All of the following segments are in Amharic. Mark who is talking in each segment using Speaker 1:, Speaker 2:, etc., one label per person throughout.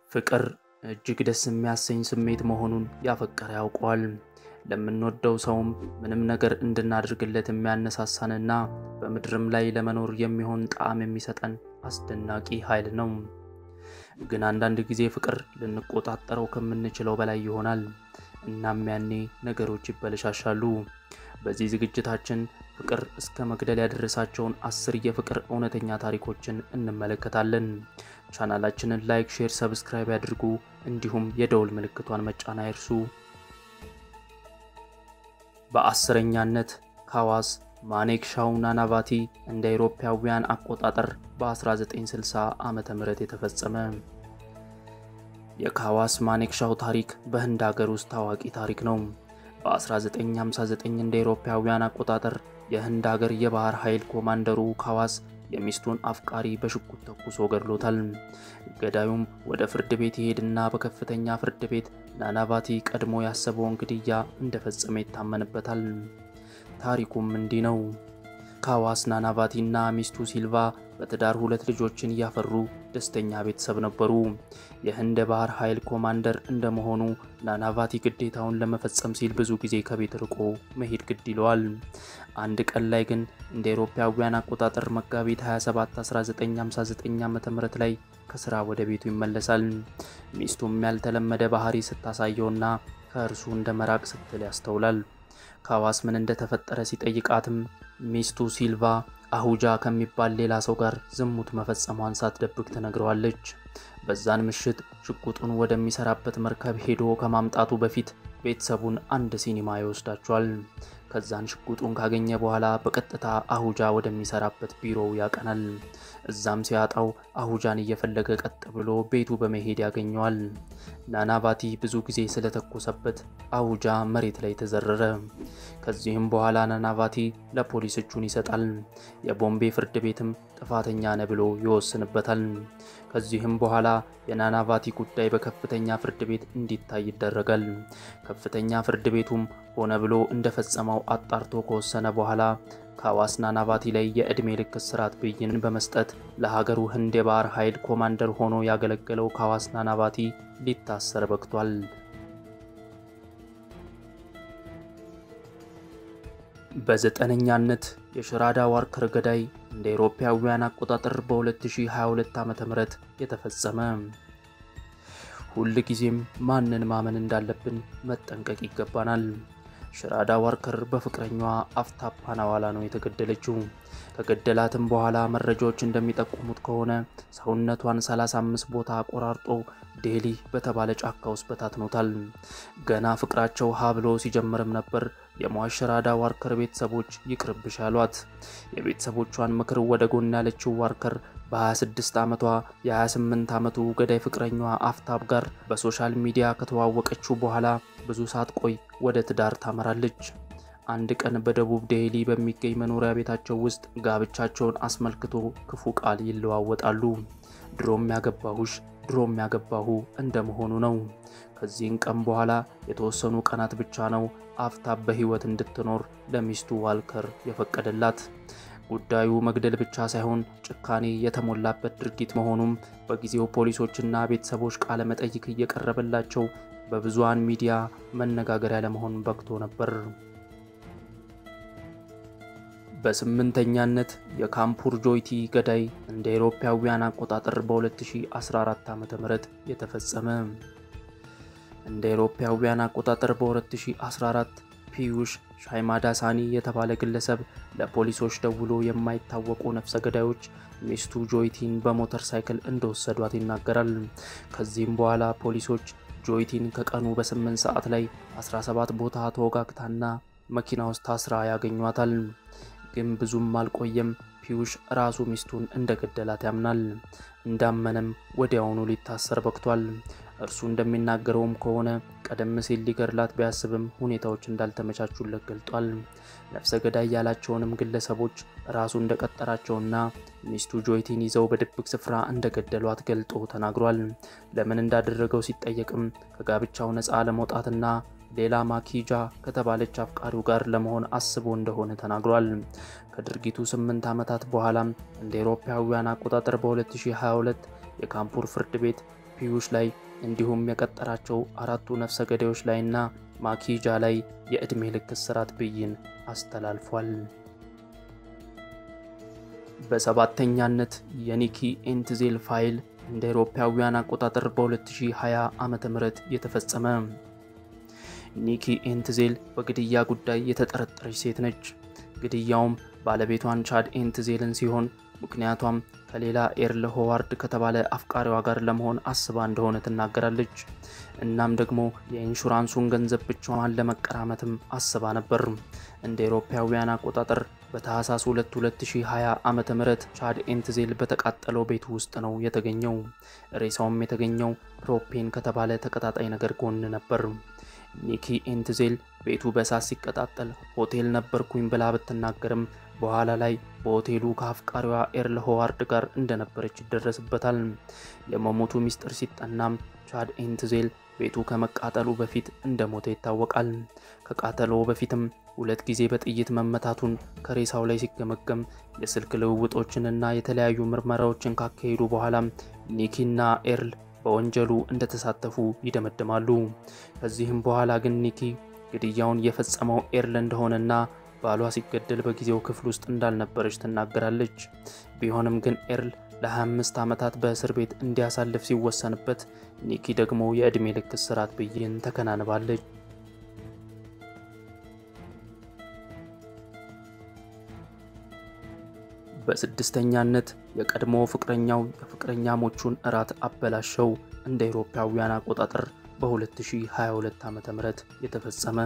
Speaker 1: ፍቅር እጅግ ደስ የሚያሰኝ ስሜት መሆኑን ያፈቀረ ያውቀዋል። ለምንወደው ሰውም ምንም ነገር እንድናደርግለት የሚያነሳሳንና በምድርም ላይ ለመኖር የሚሆን ጣዕም የሚሰጠን አስደናቂ ኃይል ነው። ግን አንዳንድ ጊዜ ፍቅር ልንቆጣጠረው ከምንችለው በላይ ይሆናል። እናም ያኔ ነገሮች ይበለሻሻሉ። በዚህ ዝግጅታችን ፍቅር እስከ መግደል ያደረሳቸውን አስር የፍቅር እውነተኛ ታሪኮችን እንመለከታለን። ቻናላችንን ላይክ፣ ሼር፣ ሰብስክራይብ ያድርጉ። እንዲሁም የደውል ምልክቷን መጫን አይርሱ። በአስረኛነት ካዋስ ማኔክሻው ናናቫቲ እንደ አውሮፓውያን አቆጣጠር በ1960 ዓመተ ምህረት የተፈጸመ የካዋስ ማኔክሻው ታሪክ በህንድ ሀገር ውስጥ ታዋቂ ታሪክ ነው። በ1959 እንደ አውሮፓውያን አቆጣጠር የህንድ ሀገር የባህር ኃይል ኮማንደሩ ካዋስ የሚስቱን አፍቃሪ በሽጉጥ ተኩሶ ገድሎታል። ገዳዩም ወደ ፍርድ ቤት ይሄድና በከፍተኛ ፍርድ ቤት ናናቫቲ ቀድሞ ያሰበውን ግድያ እንደፈጸመ ይታመንበታል። ታሪኩም እንዲህ ነው። ካዋስ ናናቫቲ እና ሚስቱ ሲልቫ በትዳር ሁለት ልጆችን እያፈሩ ደስተኛ ቤተሰብ ነበሩ። የህንድ ባህር ኃይል ኮማንደር እንደመሆኑ ናናቫቲ ግዴታውን ለመፈጸም ሲል ብዙ ጊዜ ከቤት ርቆ መሄድ ግድ ይለዋል። አንድ ቀን ላይ ግን እንደ አውሮፓውያን አቆጣጠር መጋቢት 27 1959 ዓ.ም ላይ ከስራ ወደ ቤቱ ይመለሳል። ሚስቱም ያልተለመደ ባህሪ ስታሳየውና ከእርሱ እንደ መራቅ ስትል ያስተውላል። ካዋስ ምን እንደተፈጠረ ሲጠይቃትም ሚስቱ ሲልቫ አሁጃ ከሚባል ሌላ ሰው ጋር ዝሙት መፈጸሟን ሳትደብቅ ትነግረዋለች። በዛን ምሽት ሽጉጡን ወደሚሰራበት መርከብ ሄዶ ከማምጣቱ በፊት ቤተሰቡን አንድ ሲኒማ ይወስዳቸዋል። ከዛን ሽጉጡን ካገኘ በኋላ በቀጥታ አሁጃ ወደሚሰራበት ቢሮው ያቀናል። እዛም ሲያጣው አሁጃን እየፈለገ ቀጥ ብሎ ቤቱ በመሄድ ያገኘዋል። ናናቫቲ ብዙ ጊዜ ስለተኮሰበት አሁጃ መሬት ላይ ተዘረረ። ከዚህም በኋላ ናናቫቲ ለፖሊስ እጁን ይሰጣል። የቦምቤ ፍርድ ቤትም ጥፋተኛ ነ ብሎ ይወስንበታል። ከዚህም በኋላ የናናቫቲ ጉዳይ በከፍተኛ ፍርድ ቤት እንዲታይ ይደረጋል። ከፍተኛ ፍርድ ቤቱም ሆነ ብሎ እንደፈጸመው አጣርቶ ከወሰነ በኋላ ካዋስ ናናቫቲ ላይ የዕድሜ ልክ እስራት ብይን በመስጠት ለሀገሩ ህንድ የባህር ኃይል ኮማንደር ሆኖ ያገለገለው ካዋስ ናናቫቲ ሊታሰር በቅቷል። በዘጠነኛነት የሽራዳ ዋርከር ገዳይ እንደ አውሮፓውያን አቆጣጠር በ2022 ዓ.ም የተፈጸመ። ሁል ጊዜም ማንን ማመን እንዳለብን መጠንቀቅ ይገባናል። ሽራዳ ዋርከር በፍቅረኛዋ አፍታብ ፓናዋላ ነው የተገደለችው። ከገደላትም በኋላ መረጃዎች እንደሚጠቁሙት ከሆነ ሰውነቷን 35 ቦታ ቆራርጦ ዴሊ በተባለ ጫካ ውስጥ በታትኖታል። ገና ፍቅራቸው ሀ ብሎ ሲጀምርም ነበር የሟች ሽራዳ ዋርከር ቤተሰቦች ይቅርብሽ ያሏት። የቤተሰቦቿን ምክር ወደ ጎን ያለችው ዋርከር በ26 ዓመቷ የ28 ዓመቱ ገዳይ ፍቅረኛዋ አፍታብ ጋር በሶሻል ሚዲያ ከተዋወቀችው በኋላ ብዙ ሳትቆይ ወደ ትዳር ታመራለች። አንድ ቀን በደቡብ ዴሊ በሚገኝ መኖሪያ ቤታቸው ውስጥ ጋብቻቸውን አስመልክቶ ክፉ ቃል ይለዋወጣሉ። ድሮም ያገባሁሽ ድሮም ያገባሁ እንደመሆኑ ነው። ከዚህን ቀን በኋላ የተወሰኑ ቀናት ብቻ ነው አፍታብ በሕይወት እንድትኖር ለሚስቱ ዋልከር የፈቀደላት። ጉዳዩ መግደል ብቻ ሳይሆን ጭካኔ የተሞላበት ድርጊት መሆኑም በጊዜው ፖሊሶችና ቤተሰቦች ቃለ መጠይቅ እየቀረበላቸው በብዙሃን ሚዲያ መነጋገሪያ ለመሆን በቅቶ ነበር። በስምንተኛነት የካምፑር ጆይቲ ገዳይ እንደ አውሮፓውያን አቆጣጠር በ2014 ዓ.ም የተፈጸመ። እንደ አውሮፓውያን አቆጣጠር በ2014 ፒዩሽ ሻይማዳሳኒ የተባለ ግለሰብ ለፖሊሶች ደውሎ የማይታወቁ ነፍሰ ገዳዮች ሚስቱ ጆይቲን በሞተር ሳይክል እንደወሰዷት ይናገራል። ከዚህም በኋላ ፖሊሶች ጆይቲን ከቀኑ በ8 ሰዓት ላይ 17 ቦታ ተወጋግታና መኪና ውስጥ ታስራ ያገኟታል። ግን ብዙም አልቆየም ፒዩሽ ራሱ ሚስቱን እንደገደላት ያምናል። እንዳመነም ወዲያውኑ ሊታሰር በቅቷል። እርሱ እንደሚናገረውም ከሆነ ቀደም ሲል ሊገድላት ቢያስብም ሁኔታዎች እንዳልተመቻቹለት ገልጧል። ነፍሰ ገዳይ ያላቸውንም ግለሰቦች ራሱ እንደቀጠራቸውና ሚስቱ ጆይቲን ይዘው በድብቅ ስፍራ እንደገደሏት ገልጦ ተናግሯል። ለምን እንዳደረገው ሲጠየቅም ከጋብቻው ነፃ ለመውጣትና ሌላ ማኪጃ ከተባለች አፍቃሪው ጋር ለመሆን አስቦ እንደሆነ ተናግሯል። ከድርጊቱ ስምንት ዓመታት በኋላም እንደ አውሮፓውያን አቆጣጠር በ2022 የካምፑር ፍርድ ቤት ፒዩሽ ላይ እንዲሁም የቀጠራቸው አራቱ ነፍሰ ገዳዮች ላይና ማኪጃ ላይ የዕድሜ ልክ እስራት ብይን አስተላልፏል። በሰባተኛነት የኒኪ ኤንትዜል ፋይል እንደ አውሮፓውያን አቆጣጠር በ2020 ዓመተ ምህረት የተፈጸመ። ኒኪ ኤንትዜል በግድያ ጉዳይ የተጠረጠረች ሴት ነች። ግድያውም ባለቤቷን ቻድ ኤንትዜልን ሲሆን ምክንያቷም ከሌላ ኤርል ሆዋርድ ከተባለ አፍቃሪዋ ጋር ለመሆን አስባ እንደሆነ ትናገራለች። እናም ደግሞ የኢንሹራንሱን ገንዘብ ብቻዋን ለመቀራመትም አስባ ነበር። እንደ አውሮፓውያን አቆጣጠር በታህሳስ 2 2020 ዓመተ ምህረት ቻድ ኤንትዜል በተቃጠለው ቤቱ ውስጥ ነው የተገኘው። ሬሳውም የተገኘው ፕሮፔን ከተባለ ተቀጣጣይ ነገር ጎን ነበር። ኒኪ ኤንትዜል ቤቱ በእሳት ሲቀጣጠል ሆቴል ነበርኩኝ ብላ ብትናገርም በኋላ ላይ በሆቴሉ ከአፍቃሪዋ ኤርል ሆዋርድ ጋር እንደነበረች ይደረስበታል። የመሞቱ ሚስጥር ሲጠናም ቻድ ኤንትዜል ቤቱ ከመቃጠሉ በፊት እንደሞተ ይታወቃል። ከቃጠሎ በፊትም ሁለት ጊዜ በጥይት መመታቱን ከሬሳው ላይ ሲገመገም የስልክ ልውውጦችንና የተለያዩ ምርመራዎችን ካካሄዱ በኋላ ኒኪና ኤርል በወንጀሉ እንደተሳተፉ ይደመድማሉ። ከዚህም በኋላ ግን ኒኪ ግድያውን የፈጸመው ኤርል እንደሆነና ባሏ ሲገደል በጊዜው ክፍል ውስጥ እንዳልነበረች ትናገራለች። ቢሆንም ግን ኤርል ለ25 ዓመታት በእስር ቤት እንዲያሳልፍ ሲወሰንበት፣ ኒኪ ደግሞ የዕድሜ ልክ እስራት ብይን ተከናንባለች። በስድስተኛነት የቀድሞ ፍቅረኛው የፍቅረኛሞቹን እራት አበላሸው። እንደ አውሮፓውያን አቆጣጠር በ2022 ዓ.ም የተፈጸመ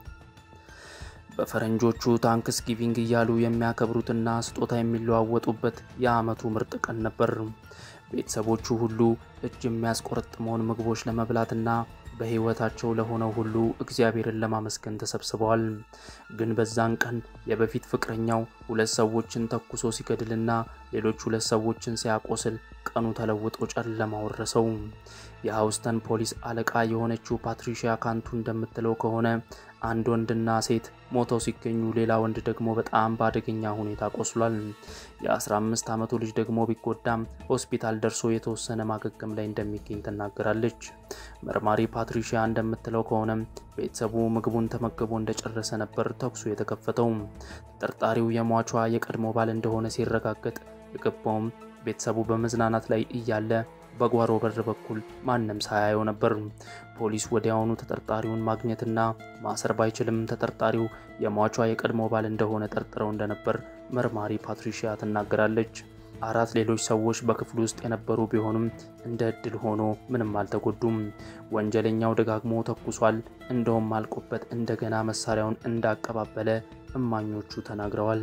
Speaker 1: በፈረንጆቹ ታንክስ ጊቪንግ እያሉ የሚያከብሩትና ስጦታ የሚለዋወጡበት የዓመቱ ምርጥ ቀን ነበር። ቤተሰቦቹ ሁሉ እጅ የሚያስቆረጥመውን ምግቦች ለመብላትና በሕይወታቸው ለሆነው ሁሉ እግዚአብሔርን ለማመስገን ተሰብስበዋል። ግን በዛን ቀን የበፊት ፍቅረኛው ሁለት ሰዎችን ተኩሶ ሲገድልና ሌሎች ሁለት ሰዎችን ሲያቆስል ቀኑ ተለውጦ ጨለማ ወረሰው። የሃውስተን ፖሊስ አለቃ የሆነችው ፓትሪሺያ ካንቱ እንደምትለው ከሆነ አንድ ወንድና ሴት ሞተው ሲገኙ ሌላ ወንድ ደግሞ በጣም በአደገኛ ሁኔታ ቆስሏል። የ15 ዓመቱ ልጅ ደግሞ ቢጎዳም ሆስፒታል ደርሶ የተወሰነ ማገገም ላይ እንደሚገኝ ትናገራለች። መርማሪ ፓትሪሺያ እንደምትለው ከሆነ ቤተሰቡ ምግቡን ተመግቦ እንደጨረሰ ነበር ተኩሱ የተከፈተው። ተጠርጣሪው የሟቿ የቀድሞ ባል እንደሆነ ሲረጋገጥ የገባውም ቤተሰቡ በመዝናናት ላይ እያለ በጓሮ በር በኩል ማንም ሳያየው ነበር። ፖሊስ ወዲያውኑ ተጠርጣሪውን ማግኘትና ማሰር ባይችልም ተጠርጣሪው የሟቿ የቀድሞ ባል እንደሆነ ጠርጥረው እንደነበር መርማሪ ፓትሪሺያ ትናገራለች። አራት ሌሎች ሰዎች በክፍሉ ውስጥ የነበሩ ቢሆንም እንደ እድል ሆኖ ምንም አልተጎዱም። ወንጀለኛው ደጋግሞ ተኩሷል፣ እንደውም አልቆበት እንደገና መሳሪያውን እንዳቀባበለ እማኞቹ ተናግረዋል።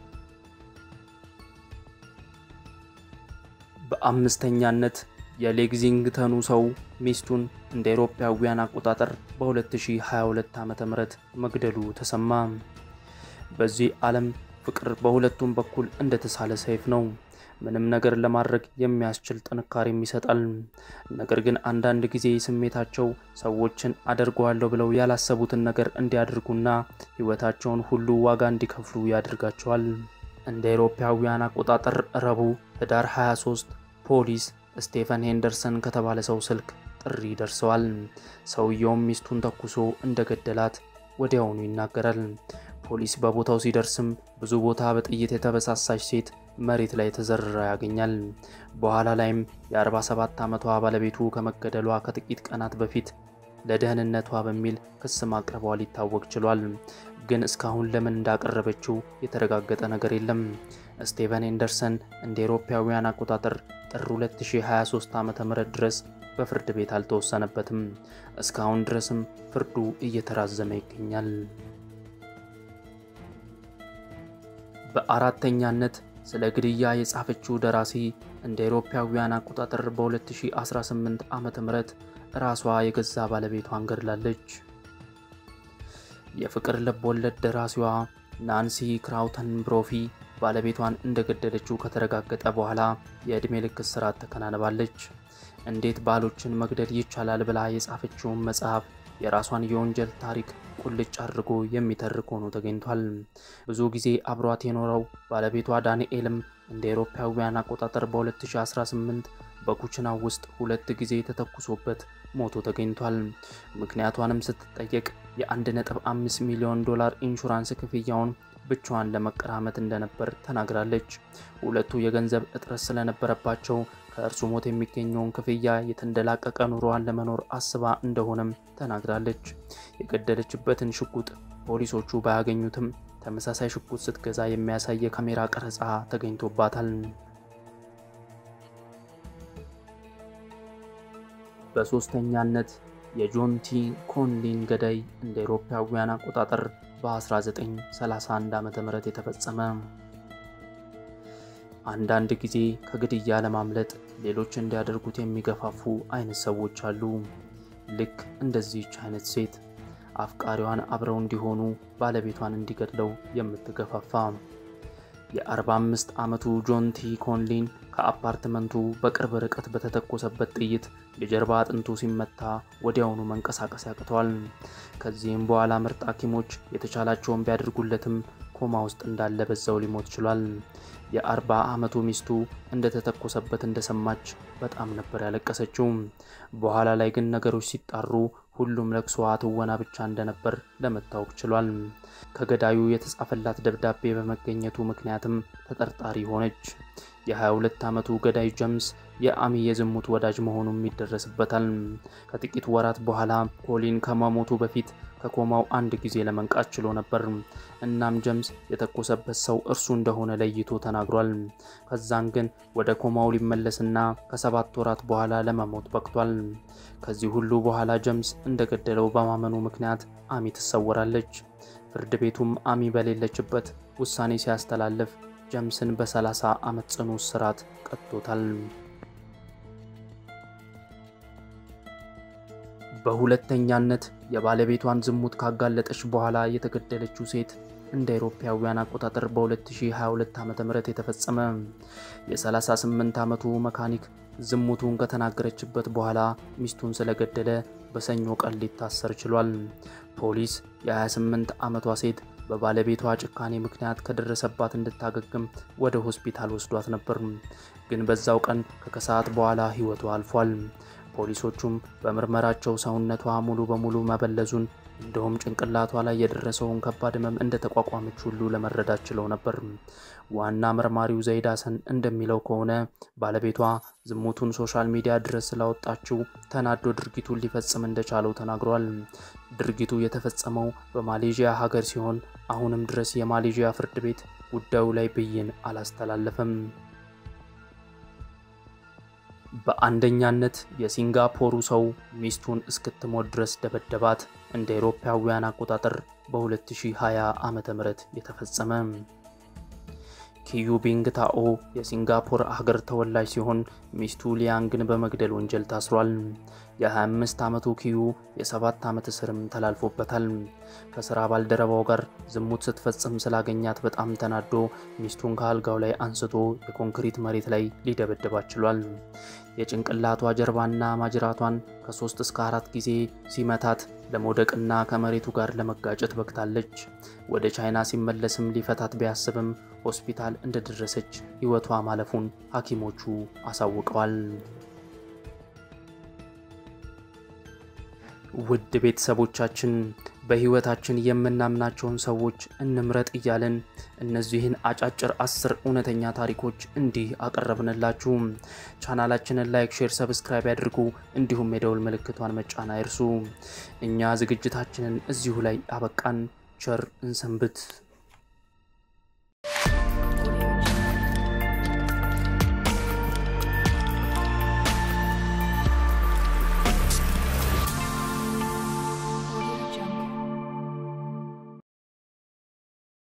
Speaker 1: በአምስተኛነት የሌግዚንግተኑ ሰው ሚስቱን እንደ አውሮፓውያን አቆጣጠር በ2022 ዓ.ም መግደሉ ተሰማ። በዚህ ዓለም ፍቅር በሁለቱም በኩል እንደተሳለ ሰይፍ ነው። ምንም ነገር ለማድረግ የሚያስችል ጥንካሬም ይሰጣል። ነገር ግን አንዳንድ ጊዜ ስሜታቸው ሰዎችን አደርገዋለሁ ብለው ያላሰቡትን ነገር እንዲያደርጉና ሕይወታቸውን ሁሉ ዋጋ እንዲከፍሉ ያደርጋቸዋል። እንደ አውሮፓውያን አቆጣጠር ረቡዕ ህዳር 23 ፖሊስ ስቴፈን ሄንደርሰን ከተባለ ሰው ስልክ ጥሪ ደርሰዋል። ሰውየውም ሚስቱን ተኩሶ እንደገደላት ወዲያውኑ ይናገራል። ፖሊስ በቦታው ሲደርስም ብዙ ቦታ በጥይት የተበሳሳች ሴት መሬት ላይ ተዘርራ ያገኛል። በኋላ ላይም የ47 ዓመቷ ባለቤቱ ከመገደሏ ከጥቂት ቀናት በፊት ለደህንነቷ በሚል ክስ ማቅረቧ ሊታወቅ ችሏል። ግን እስካሁን ለምን እንዳቀረበችው የተረጋገጠ ነገር የለም። ስቴቨን ኤንደርሰን እንደ አውሮፓውያን አቆጣጠር ጥር 2023 ዓ.ም ድረስ በፍርድ ቤት አልተወሰነበትም። እስካሁን ድረስም ፍርዱ እየተራዘመ ይገኛል። በአራተኛነት ስለ ግድያ የጻፈችው ደራሲ እንደ አውሮፓውያን አቆጣጠር በ2018 ዓመተ ምህረት ራሷ የገዛ ባለቤቷን ገድላለች። የፍቅር ልብ ወለድ ደራሲዋ ናንሲ ክራውተን ብሮፊ ባለቤቷን እንደገደለችው ከተረጋገጠ በኋላ የዕድሜ ልክ እስራት ተከናንባለች። እንዴት ባሎችን መግደል ይቻላል ብላ የጻፈችውን መጽሐፍ የራሷን የወንጀል ታሪክ ቁልጭ አድርጎ የሚተርክ ሆኖ ተገኝቷል። ብዙ ጊዜ አብሯት የኖረው ባለቤቷ ዳንኤልም እንደ አውሮፓውያን አቆጣጠር በ2018 በኩችናው ውስጥ ሁለት ጊዜ ተተኩሶበት ሞቶ ተገኝቷል። ምክንያቷንም ስትጠየቅ የ1.5 ሚሊዮን ዶላር ኢንሹራንስ ክፍያውን ብቻዋን ለመቀራመት እንደነበር ተናግራለች። ሁለቱ የገንዘብ እጥረት ስለነበረባቸው ከእርሱ ሞት የሚገኘውን ክፍያ የተንደላቀቀ ኑሮዋን ለመኖር አስባ እንደሆነም ተናግራለች። የገደለችበትን ሽጉጥ ፖሊሶቹ ባያገኙትም ተመሳሳይ ሽጉጥ ስትገዛ የሚያሳይ የካሜራ ቀረጻ ተገኝቶባታል። በሶስተኛነት የጆን ቲ ኮንሊን ገዳይ እንደ አውሮፓውያን አቆጣጠር በ1931 ዓ.ም የተፈጸመ። አንዳንድ ጊዜ ከግድያ ለማምለጥ ሌሎች እንዲያደርጉት የሚገፋፉ አይነት ሰዎች አሉ። ልክ እንደዚህች አይነት ሴት አፍቃሪዋን አብረው እንዲሆኑ ባለቤቷን እንዲገድለው የምትገፋፋ። የ45 ዓመቱ ጆን ቲ ኮንሊን ከአፓርትመንቱ በቅርብ ርቀት በተተኮሰበት ጥይት የጀርባ አጥንቱ ሲመታ ወዲያውኑ መንቀሳቀስ ያቅተዋል። ከዚህም በኋላ ምርጥ ሐኪሞች የተቻላቸውን ቢያደርጉለትም ኮማ ውስጥ እንዳለ በዛው ሊሞት ችሏል። የ40 ዓመቱ ሚስቱ እንደተተኮሰበት እንደሰማች በጣም ነበር ያለቀሰችው። በኋላ ላይ ግን ነገሮች ሲጣሩ ሁሉም ለቅሶዋ ትወና ብቻ እንደነበር ለመታወቅ ችሏል። ከገዳዩ የተጻፈላት ደብዳቤ በመገኘቱ ምክንያትም ተጠርጣሪ ሆነች። የ22 ዓመቱ ገዳይ ጀምስ የአሚ የዝሙት ወዳጅ መሆኑም ይደረስበታል። ከጥቂት ወራት በኋላ ኮሊን ከመሞቱ በፊት ከኮማው አንድ ጊዜ ለመንቃት ችሎ ነበር። እናም ጀምስ የተኮሰበት ሰው እርሱ እንደሆነ ለይቶ ተናግሯል። ከዛን ግን ወደ ኮማው ሊመለስና ከሰባት ወራት በኋላ ለመሞት በቅቷል። ከዚህ ሁሉ በኋላ ጀምስ እንደገደለው በማመኑ ምክንያት አሚ ትሰወራለች። ፍርድ ቤቱም አሚ በሌለችበት ውሳኔ ሲያስተላልፍ ጀምስን በ30 ዓመት ጽኑ እስራት ቀጥቶታል። በሁለተኛነት የባለቤቷን ዝሙት ካጋለጠች በኋላ የተገደለችው ሴት እንደ አውሮፓውያን አቆጣጠር በ2022 ዓ.ም የተፈጸመ የ38 ዓመቱ መካኒክ ዝሙቱን ከተናገረችበት በኋላ ሚስቱን ስለገደለ በሰኞ ቀን ሊታሰር ችሏል። ፖሊስ የ28 ዓመቷ ሴት በባለቤቷ ጭካኔ ምክንያት ከደረሰባት እንድታገግም ወደ ሆስፒታል ወስዷት ነበር። ግን በዛው ቀን ከከሰዓት በኋላ ሕይወቷ አልፏል። ፖሊሶቹም በምርመራቸው ሰውነቷ ሙሉ በሙሉ መበለዙን እንደውም ጭንቅላቷ ላይ የደረሰውን ከባድ ሕመም እንደተቋቋመች ሁሉ ለመረዳት ችለው ነበር። ዋና መርማሪው ዘይድ ሀሰን እንደሚለው ከሆነ ባለቤቷ ዝሙቱን ሶሻል ሚዲያ ድረስ ስላወጣችው ተናዶ ድርጊቱን ሊፈጽም እንደቻለው ተናግሯል። ድርጊቱ የተፈጸመው በማሌዥያ ሀገር ሲሆን አሁንም ድረስ የማሌዥያ ፍርድ ቤት ጉዳዩ ላይ ብይን አላስተላለፈም። በአንደኛነት የሲንጋፖሩ ሰው ሚስቱን እስክትሞት ድረስ ደበደባት። እንደ አውሮፓውያን አቆጣጠር በ2020 ዓ.ም የተፈጸመ ኪዩ ቢንግ ታኦ የሲንጋፖር ሀገር ተወላጅ ሲሆን ሚስቱ ሊያንግን በመግደል ወንጀል ታስሯል። የ25 ዓመቱ ኪዩ የ7 ዓመት እስርም ተላልፎበታል። ከስራ ባልደረባው ጋር ዝሙት ስትፈጽም ስላገኛት በጣም ተናዶ ሚስቱን ከአልጋው ላይ አንስቶ የኮንክሪት መሬት ላይ ሊደበድባት ችሏል። የጭንቅላቷ ጀርባና ማጅራቷን ከሶስት እስከ አራት ጊዜ ሲመታት ለመውደቅና ከመሬቱ ጋር ለመጋጨት በቅታለች። ወደ ቻይና ሲመለስም ሊፈታት ቢያስብም ሆስፒታል እንደደረሰች ሕይወቷ ማለፉን ሐኪሞቹ አሳውቀዋል። ውድ ቤተሰቦቻችን በሕይወታችን የምናምናቸውን ሰዎች እንምረጥ እያልን እነዚህን አጫጭር አስር እውነተኛ ታሪኮች እንዲህ አቀረብንላችሁ። ቻናላችንን ላይክ፣ ሼር፣ ሰብስክራይብ ያድርጉ። እንዲሁም የደውል ምልክቷን መጫን አይርሱ። እኛ ዝግጅታችንን እዚሁ ላይ አበቃን። ቸር እንሰንብት።